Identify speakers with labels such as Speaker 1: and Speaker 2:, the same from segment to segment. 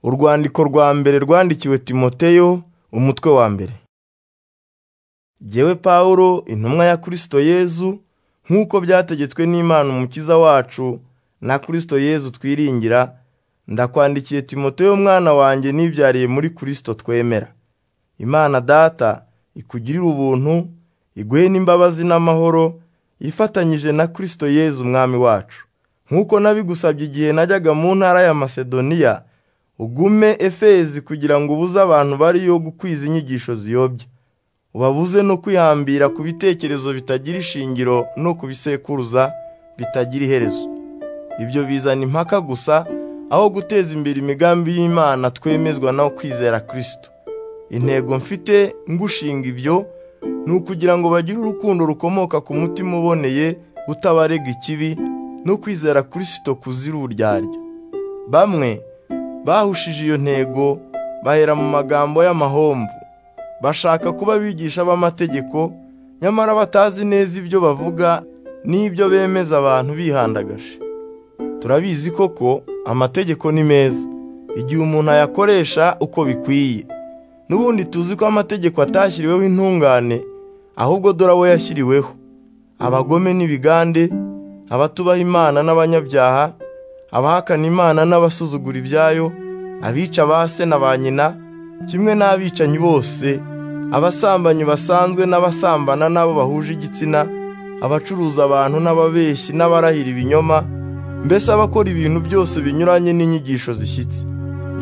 Speaker 1: Urwandiko rwa mbere rwandikiwe Timoteyo, umutwe wa mbere. Jyewe Pawulo, intumwa ya Kristo Yezu, nk'uko byategetswe n'Imana Umukiza wacu na Kristo Yezu twiringira, ndakwandikiye Timoteyo mwana wanjye nibyariye muri Kristo twemera. Imana Data ikugirire ubuntu, iguhe n'imbabazi n'amahoro, ifatanyije na Kristo Yezu Umwami wacu. Nk'uko nabigusabye igihe najyaga mu ntara ya Masedoniya, ugume Efezi kugira ngo ubuze abantu bariyo gukwiza inyigisho ziyobya, ubabuze no kwihambira ku bitekerezo bitagira ishingiro no ku bisekuruza bitagira iherezo. Ibyo bizana impaka gusa, aho guteza imbere imigambi y'Imana twemezwa no kwizera Kristo. Intego mfite ngushinga ibyo, ni ukugira ngo bagire urukundo rukomoka ku mutima uboneye utabarega ikibi no kwizera Kristo kuzira uburyarya. Bamwe bahushije iyo ntego bahera mu magambo y'amahomvu, bashaka kuba abigisha b'amategeko, nyamara batazi neza ibyo bavuga n'ibyo bemeza abantu bihandagaje. Turabizi koko amategeko ni meza, igihe umuntu ayakoresha uko bikwiye. N'ubundi tuzi ko amategeko atashyiriweho intungane, ahubwo dore abo yashyiriweho: abagome n'ibigande, abatubaha Imana n'abanyabyaha, abahakana Imana n'abasuzugura ibyayo, abica ba se na ba nyina, kimwe n'abicanyi bose, abasambanyi basanzwe n'abasambana n'abo bahuje igitsina, abacuruza abantu n'ababeshyi n'abarahira ibinyoma, mbese abakora ibintu byose binyuranye n'inyigisho zishyitse.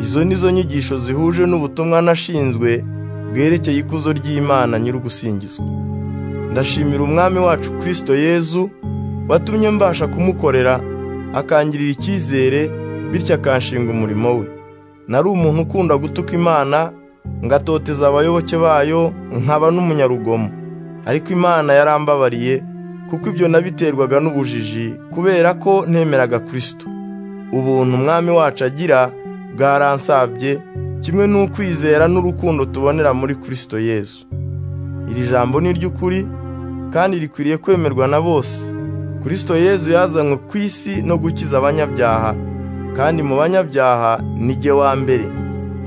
Speaker 1: Izo ni zo nyigisho zihuje n'ubutumwa nashinzwe bwerekeye ikuzo ry'Imana nyir'ugusingizwa. Ndashimira Umwami wacu Kristo Yezu watumye mbasha kumukorera akangirira icyizere bityo akanshinga umurimo we. Nari umuntu ukunda gutuka Imana ngatoteza abayoboke bayo nkaba n'umunyarugomo, ariko Imana yarambabariye kuko ibyo nabiterwaga n'ubujiji kubera ko ntemeraga Kristo. Ubuntu Umwami wacu agira bwaransabye kimwe n'ukwizera n'urukundo tubonera muri Kristo Yezu. Iri jambo ni iry'ukuri kandi rikwiriye kwemerwa na bose. Kristo Yezu yazanywe ku isi no gukiza abanyabyaha, kandi mu banyabyaha ni jye wa mbere.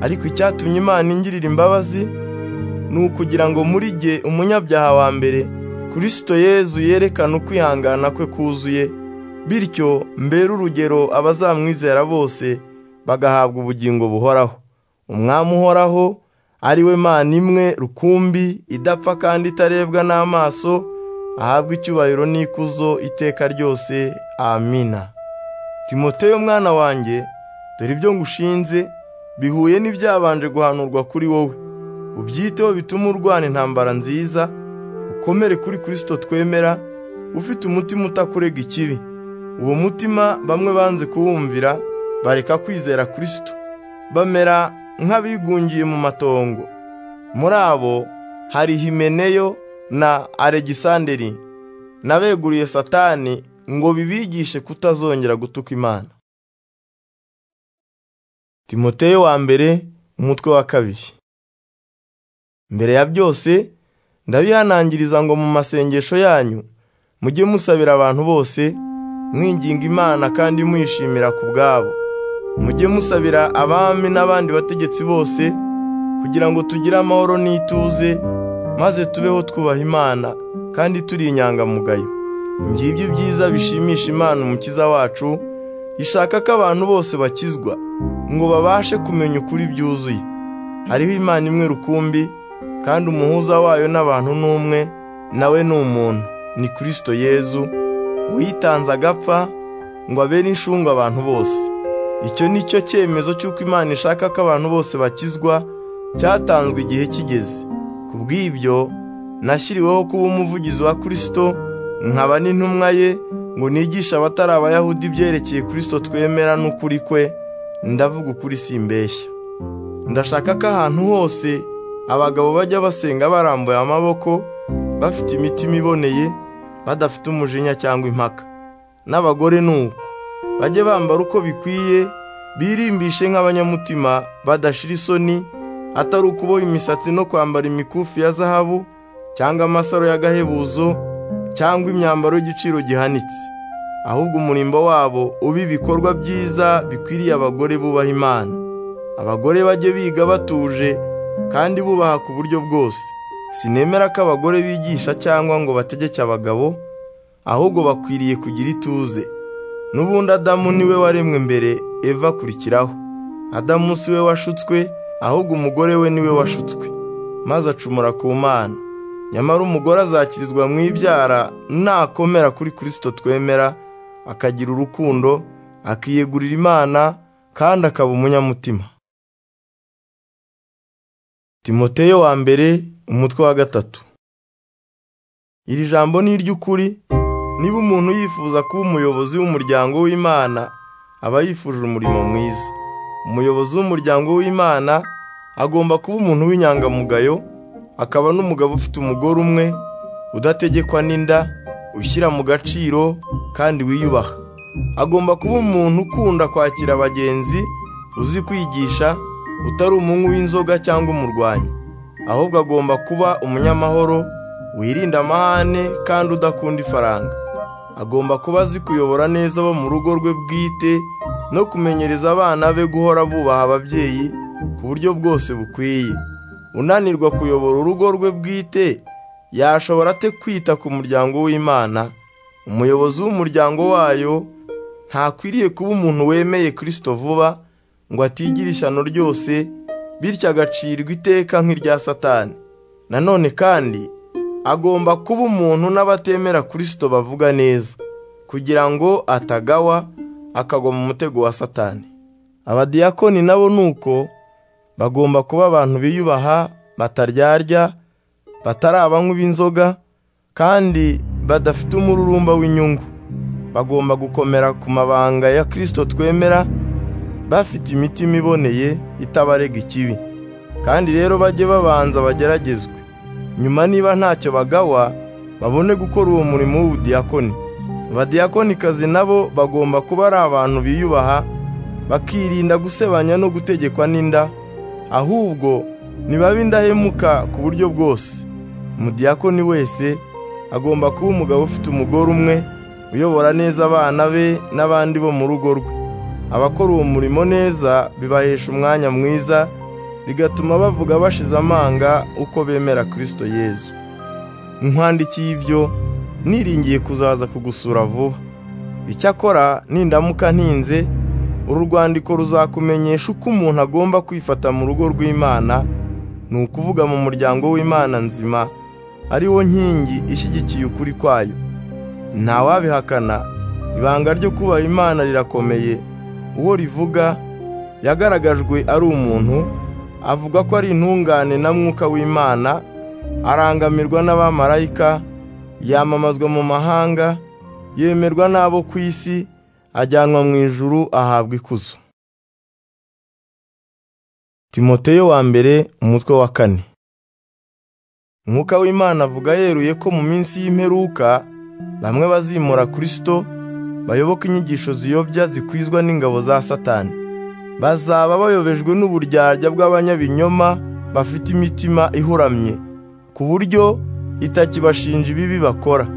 Speaker 1: Ariko icyatumye Imana ingirira imbabazi ni ukugira ngo muri jye umunyabyaha wa mbere, Kristo Yezu yerekana ukwihangana kwe kuzuye, bityo mbere urugero abazamwizera bose bagahabwa ubugingo buhoraho. Umwami uhoraho ari we Mana imwe rukumbi idapfa kandi itarebwa n'amaso, ahabwe icyubahiro n'ikuzo iteka ryose. Amina. Timoteyo mwana wanjye, dore ibyo ngushinze bihuye n'ibyabanje guhanurwa kuri wowe. Ubyiteho bituma urwana intambara nziza, ukomere kuri Kristo twemera, ufite umutima utakurega ikibi. Uwo mutima bamwe banze kuwumvira, bareka kwizera Kristo bamera nk'abigungiye mu matongo muri abo hari Himeneyo na Alegisanderi nabeguriye Satani ngo bibigishe kutazongera gutuka Imana Timoteyo wa mbere umutwe wa kabiri mbere ya byose ndabihanangiriza ngo mu masengesho yanyu mujye musabira abantu bose mwinginga Imana kandi mwishimira ku bwabo mujye musabira abami n'abandi bategetsi bose kugira ngo tugire amahoro n'ituze maze tubeho twubaha imana kandi turi inyangamugayo ngibyo byiza bishimisha imana umukiza wacu ishaka ko abantu bose bakizwa ngo babashe kumenya ukuri byuzuye hariho imana imwe rukumbi kandi umuhuza wayo n'abantu ni umwe nawe ni umuntu ni kirisito yezu witanze agapfa ngo abere inshungu abantu bose icyo ni cyo cyemezo cy'uko imana ishaka ko abantu bose bakizwa cyatanzwe igihe kigeze ku bw'ibyo nashyiriweho kuba umuvugizi wa kirisito nkaba n'intumwa ye ngo nigishe abatari abayahudi ibyerekeye kirisito twemera n'ukuri kwe ndavuga ukuri simbeshya ndashaka ko ahantu hose abagabo bajya basenga barambuye amaboko bafite imitima iboneye badafite umujinya cyangwa impaka n'abagore ni uko bajye bambara uko bikwiye birimbishe nk'abanyamutima badashira isoni atari ukuboha imisatsi no kwambara imikufi ya zahabu cyangwa amasaro y'agahebuzo cyangwa imyambaro y'igiciro gihanitse ahubwo umurimbo wabo ube ibikorwa byiza bikwiriye abagore bubaha imana abagore bajye biga batuje kandi bubaha ku buryo bwose sinemera ko abagore bigisha cyangwa ngo bategeke abagabo ahubwo bakwiriye kugira ituze n'ubundi adamu niwe waremwe mbere eva akurikiraho adamu si we washutswe ahubwo umugore we niwe washutswe maze acumura ku mana nyamara umugore azakirizwa mu ibyara nakomera kuri kirisito twemera akagira urukundo akiyegurira imana kandi akaba umunyamutima timoteyo wa mbere umutwe wa gatatu iri jambo ni iry'ukuri niba umuntu yifuza kuba umuyobozi w'umuryango w'imana aba yifuje umurimo mwiza umuyobozi w'umuryango w'imana agomba kuba umuntu w'inyangamugayo akaba n'umugabo ufite umugore umwe udategekwa n'inda ushyira mu gaciro kandi wiyubaha agomba kuba umuntu ukunda kwakira abagenzi uzi kwigisha utari umunywi w'inzoga cyangwa umurwanyi ahubwo agomba kuba umunyamahoro wirinda amahane kandi udakunda ifaranga agomba kuba azi kuyobora neza abo mu rugo rwe bwite no kumenyereza abana be guhora bubaha ababyeyi ku buryo bwose bukwiye unanirwa kuyobora urugo rwe bwite yashobora ate kwita ku muryango w'imana umuyobozi w'umuryango wayo ntakwiriye kuba umuntu wemeye kirisito vuba ngo atigire ishyano ryose bityo agacirwa iteka nk'irya satani nanone kandi agomba kuba umuntu n'abatemera kirisito bavuga neza kugira ngo atagawa akagwa mu mutego wa satani abadiyakoni nabo ni uko bagomba kuba abantu biyubaha bataryarya batari abanywi b'inzoga kandi badafite umururumba w'inyungu bagomba gukomera ku mabanga ya kirisito twemera bafite imitima iboneye itabarega ikibi kandi rero bajye babanza bageragezwe nyuma niba ntacyo bagawa babone gukora uwo murimo w'ubudiyakoni abadiyakonikazi nabo bagomba kuba ari abantu biyubaha bakirinda gusebanya no gutegekwa n'inda ahubwo nibabe indahemuka ku buryo bwose umudiyakoni wese agomba kuba umugabo ufite umugore umwe uyobora neza abana be n'abandi bo mu rugo rwe abakora uwo murimo neza bibahesha umwanya mwiza bigatuma bavuga bashize amanga uko bemera kirisito yezu nkwandikiye ibyo niringiye kuzaza kugusura vuba icyakora nindamuka ntinze uru rwandiko ruzakumenyesha uko umuntu agomba kwifata mu rugo rw'imana ni ukuvuga mu muryango w'imana nzima ari wo nkingi ishyigikiye ukuri kwayo ntawabihakana ibanga ryo kubaha imana rirakomeye uwo rivuga yagaragajwe ari umuntu avuga ko ari intungane na mwuka w'imana arangamirwa n'abamarayika yamamazwa mu mahanga yemerwa n'abo ku isi ajyanwa mu ijuru ahabwa ikuzo timoteyo wa mbere umutwe wa kane umwuka w'imana avuga yeruye ko mu minsi y'imperuka bamwe bazimura kirisito bayoboka inyigisho ziyobya zikwizwa n'ingabo za satani bazaba bayobejwe n'uburyarya bw'abanyabinyoma bafite imitima ihuramye ku buryo itakibashinja ibibi bakora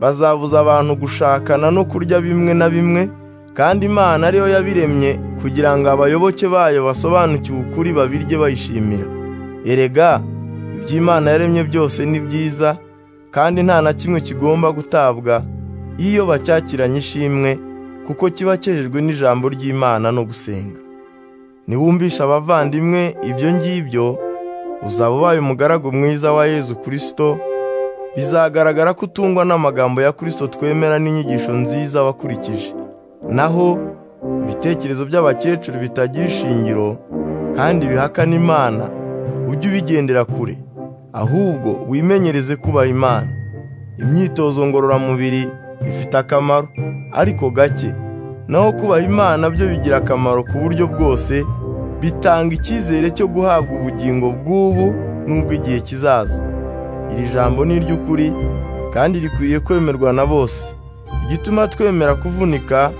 Speaker 1: bazabuza abantu gushakana no kurya bimwe na bimwe kandi imana ariyo yabiremye kugira ngo abayoboke bayo basobanukiwe ukuri babirye bayishimira erega iby'imana yaremye byose ni byiza kandi nta na kimwe kigomba gutabwa iyo bacyakiranye ishimwe kuko kiba cyejejwe n'ijambo ry'imana no gusenga niwumvisha abavandimwe ibyo ngibyo uzaba ubaye umugaragu mwiza wa yezu kirisito bizagaragara ko utungwa n'amagambo ya kirisito twemera n'inyigisho nziza wakurikije naho ibitekerezo by'abakecuru bitagira ishingiro kandi bihakana imana ujye ubigendera kure ahubwo wimenyereze kubaha imana imyitozo ngororamubiri ifite akamaro ariko gake naho kubaha imana byo bigira akamaro ku buryo bwose bitanga icyizere cyo guhabwa ubugingo bw'ubu n'ubw'igihe kizaza iri jambo ni iry'ukuri kandi rikwiye kwemerwa na bose igituma twemera kuvunika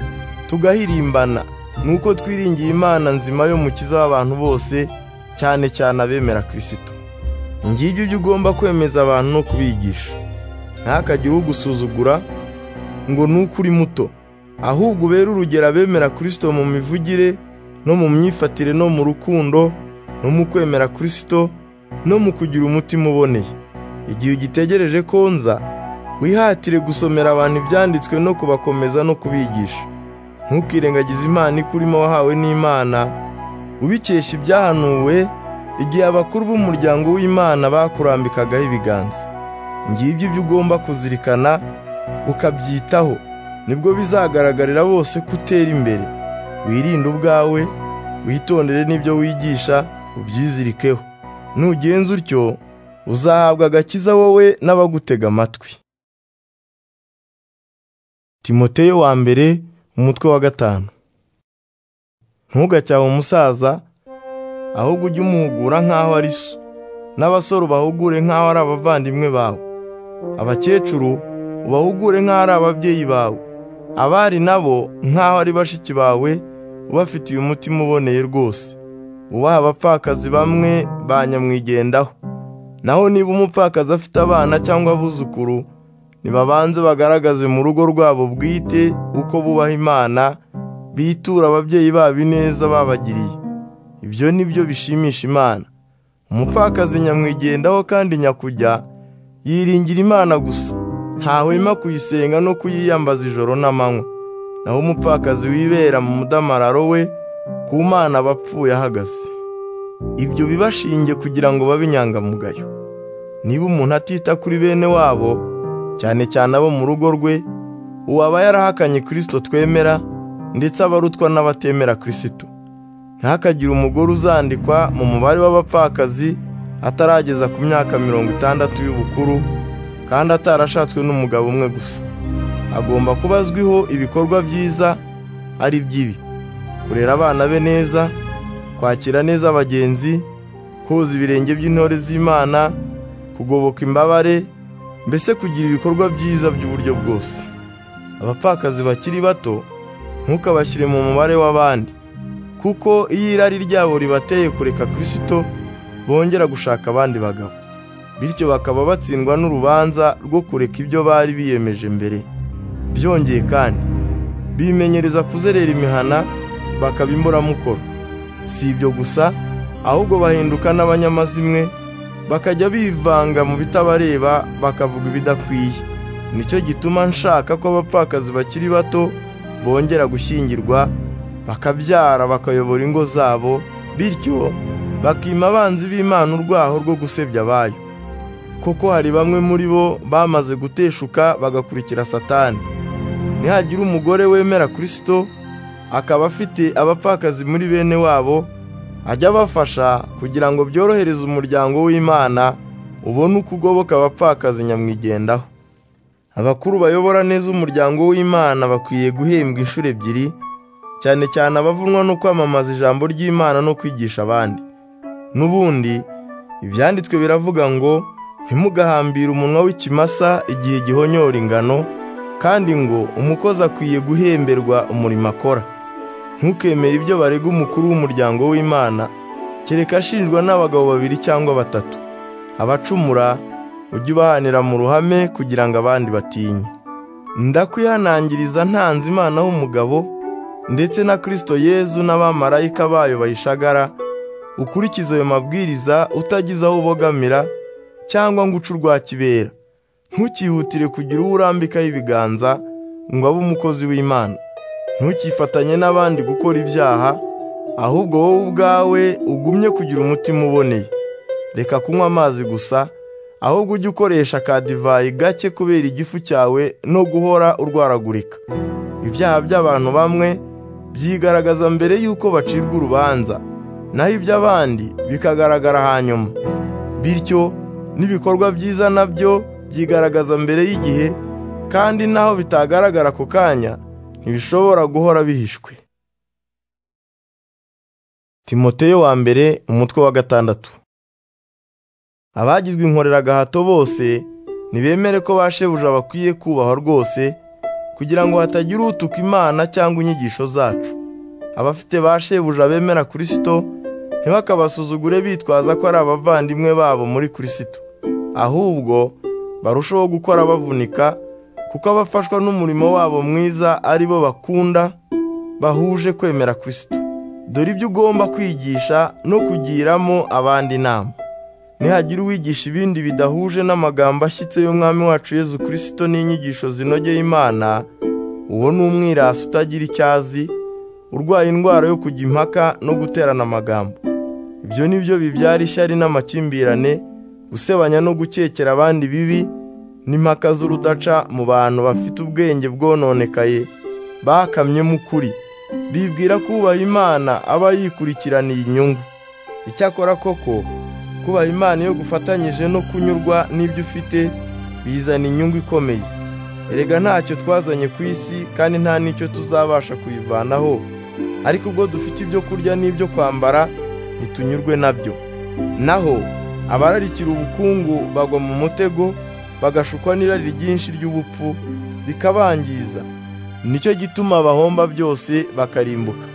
Speaker 1: tugahirimbana ni uko twiringiye imana nzima yo mukiza w'abantu bose cyane cyane abemera kirisito ngibyo ibyo ugomba kwemeza abantu no kubigisha ntakagire ugusuzugura ngo ni uko uri muto ahubwo ubere urugero abemera kirisito mu mivugire no mu myifatire no mu rukundo no mu kwemera kirisito no mu kugira umutima uboneye igihe ugitegereje ko nza wihatire gusomera abantu ibyanditswe no kubakomeza no kubigisha ntukirengagize imana ikurimo wahawe n'imana ubikesha ibyahanuwe igihe abakuru b'umuryango w'imana bakurambikagaho ibiganza ngibyo ibyo ugomba kuzirikana ukabyitaho nibwo bizagaragarira bose ko utera imbere wirinde ubwawe witondere n'ibyo wigisha ubyizirikeho nugenza utyo uzahabwa agakiza wowe n'abagutega amatwi timoteyo wa mbere umutwe wa gatanu ntugacyahe umusaza ahubwo ujye umuhugura nk'aho ari so n'abasore ubahugure nk'aho ari abavandimwe bawe abakecuru ubahugure nk'aho ari ababyeyi bawe abari nabo nk'aho ari bashiki bawe ubafitiye umutima uboneye rwose ubaha abapfakazi bamwe ba nyamwigendaho naho niba umupfakazi afite abana cyangwa abuzukuru nibabanze bagaragaze mu rugo rwabo bwite uko bubaha imana bitura ababyeyi babo ineza babagiriye ibyo ni byo bishimisha imana umupfakazi nyamwigendaho kandi nyakujya yiringira imana gusa ntahwema kuyisenga no kuyiyambaza ijoro n'amanywa naho umupfakazi wibera mu mudamararo we ku mana abapfuye ahagaze ibyo bibashinge kugira ngo babe inyangamugayo niba umuntu atita kuri bene wabo cyane cyane abo mu rugo rwe uwaba yarahakanye kirisito twemera ndetse abarutwa n'abatemera kirisito ntihakagire umugore uzandikwa mu mubare w'abapfakazi atarageza ku myaka mirongo itandatu y'ubukuru kandi atarashatswe n'umugabo umwe gusa agomba kuba azwiho ibikorwa byiza ari by'ibi kurera abana be neza kwakira neza abagenzi koza ibirenge by'intore z'imana kugoboka imbabare mbese kugira ibikorwa byiza by'uburyo bwose abapfakazi bakiri bato ntukabashyire mu mubare w'abandi kuko iyo irari ryabo ribateye kureka kirisito bongera gushaka abandi bagabo bityo bakaba batsindwa n'urubanza rwo kureka ibyo bari biyemeje mbere byongeye kandi bimenyereza kuzerera imihana bakaba imburamukoro si ibyo gusa ahubwo bahinduka n'abanyamazimwe bakajya bivanga mu bitabareba bakavuga ibidakwiye nicyo gituma nshaka ko abapfakazi bakiri bato bongera gushyingirwa bakabyara bakayobora ingo zabo bityo bakima abanzi b'imana urwaho rwo gusebya abayo kuko hari bamwe muri bo bamaze guteshuka bagakurikira satani nihagira umugore wemera kirisito akaba afite abapfakazi muri bene wabo ajya abafasha kugira ngo byorohereze umuryango w'imana ubone uko ugoboka abapfakazi nyamwigendaho abakuru bayobora neza umuryango w'imana bakwiye guhembwa inshuro ebyiri cyane cyane abavunwa no kwamamaza ijambo ry'imana no kwigisha abandi n'ubundi ibyanditswe biravuga ngo ntimugahambire umunwa w'ikimasa igihe gihonyora ingano kandi ngo umukozi akwiye guhemberwa umurimo akora ntukemere ibyo barega umukuru w'umuryango w'imana kereka ashinjwa n'abagabo babiri cyangwa batatu abacumura ujye ubahanira mu ruhame kugira ngo abandi batinye ndakwihanangiriza ntanze imana w'umugabo ndetse na kirisito yezu n'abamarayika bayo bayishagara ukurikiza ayo mabwiriza utagize aho ubogamira cyangwa ngo uce urwa kibera ntukihutire kugira uwo urambikaho ibiganza ngo abe umukozi w'imana ntukifatanye n'abandi gukora ibyaha ahubwo wowe ubwawe ugumye kugira umutima uboneye reka kunywa amazi gusa ahubwo ujye ukoresha akadivayi gake kubera igifu cyawe no guhora urwaragurika ibyaha by'abantu bamwe byigaragaza mbere y'uko bacirwa urubanza naho iby'abandi bikagaragara hanyuma bityo n'ibikorwa byiza nabyo byigaragaza mbere y'igihe kandi naho bitagaragara ako kanya ntibishobora guhora bihishwe timoteyo wa mbere umutwe wa gatandatu abagizwe inkoreragahato bose ntibemere ko ba shebuja bakwiye kubahwa rwose kugira ngo hatagira utuka imana cyangwa inyigisho zacu abafite ba shebuja bemera kirisito ntibakabasuzugure bitwaza ko ari abavandimwe babo muri kirisito ahubwo barushaho gukora bavunika kuko abafashwa n'umurimo wabo mwiza ari bo bakunda bahuje kwemera kirisito dore ibyo ugomba kwigisha no kugiramo abandi inama nihagira uwigisha ibindi bidahuje n'amagambo ashyitse y'umwami wacu Yezu kirisito n'inyigisho zinogeye imana uwo ni umwirasi utagira icyo azi urwaye indwara yo kujya impaka no guterana amagambo ibyo ni byo bibyara ishyari n'amakimbirane gusebanya no gukekera abandi bibi n'impaka z'urudaca mu bantu bafite ubwenge bwononekaye bakamyemo ukuri bibwira ko ubaha imana aba yikurikiraniye inyungu icyakora koko kubaha imana iyo gufatanyije no kunyurwa n'ibyo ufite bizana inyungu ikomeye erega ntacyo twazanye ku isi kandi nta n'icyo tuzabasha kuyivanaho ariko ubwo dufite ibyo kurya n'ibyo kwambara ntitunyurwe nabyo naho abararikira ubukungu bagwa mu mutego bagashukwa n'irari ryinshi ry'ubupfu bikabangiza nicyo gituma bahomba byose bakarimbuka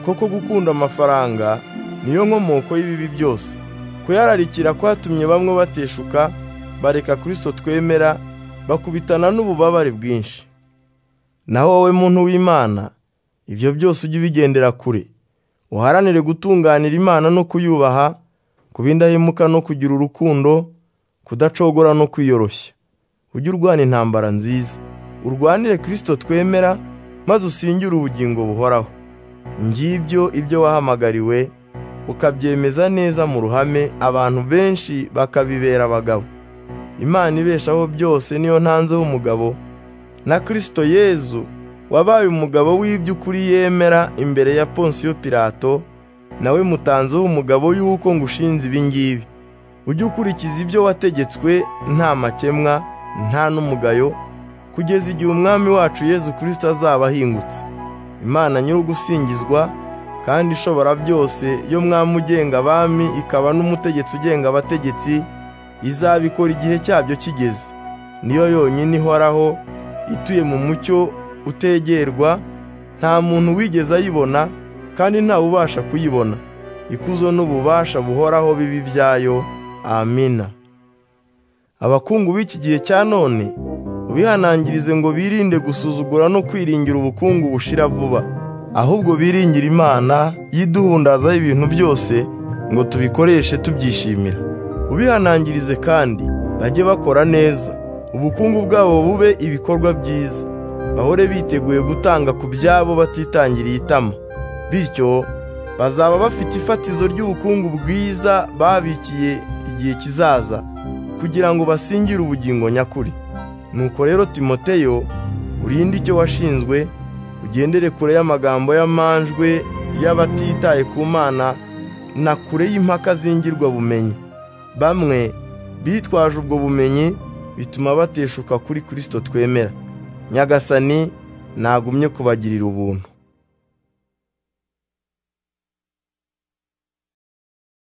Speaker 1: koko gukunda amafaranga niyo nkomoko y'ibibi byose kuyararikira kwatumye bamwe bateshuka bareka kirisito twemera bakubitana n'ububabare bwinshi naho wowe muntu w'imana ibyo byose ujye ubigendera kure uharanire gutunganira imana no kuyubaha kuba indahemuka no kugira urukundo kudacogora no kwiyoroshya ujye urwana intambara nziza urwanire kirisito twemera maze usingire ubugingo buhoraho ngibyo ibyo wahamagariwe ukabyemeza neza mu ruhame abantu benshi bakabibera abagabo imana ibeshaho byose niyo ntanzeho umugabo na kirisito yezu wabaye umugabo w'iby'ukuri yemera imbere ya ponsiyo pirato nawe mutanzeho umugabo y'uko ngushinze ibi ngibi ujye ukurikiza ibyo wategetswe nta makemwa nta n'umugayo kugeza igihe umwami wacu yezu kirisito azaba ahingutse imana nyir'ugusingizwa kandi ishobora byose yo mwami ugenga abami ikaba n'umutegetsi ugenga abategetsi izabikora igihe cyabyo kigeze niyo yonyine ihoraho ituye mu mucyo utegerwa nta muntu wigeze ayibona kandi ntawe ubasha kuyibona ikuzo n'ububasha buhoraho bibi byayo amina abakungu b'iki gihe cya none ubihanangirize ngo birinde gusuzugura no kwiringira ubukungu bushira vuba ahubwo biringira imana yiduhundazaho ibintu byose ngo tubikoreshe tubyishimira ubihanangirize kandi bajye bakora neza ubukungu bwabo bube ibikorwa byiza bahore biteguye gutanga ku byabo batitangiriye itama bityo bazaba bafite ifatizo ry'ubukungu bwiza babikiye igihe kizaza kugira ngo basingire ubugingo nyakuri nuko rero timoteyo urinde icyo washinzwe ugendere kure y'amagambo y'amanjwe y'abatitaye ku mana na kure y'impaka zingirwa bumenyi bamwe bitwaje ubwo bumenyi bituma bateshuka kuri kirisito twemera nyagasani nagumye kubagirira ubuntu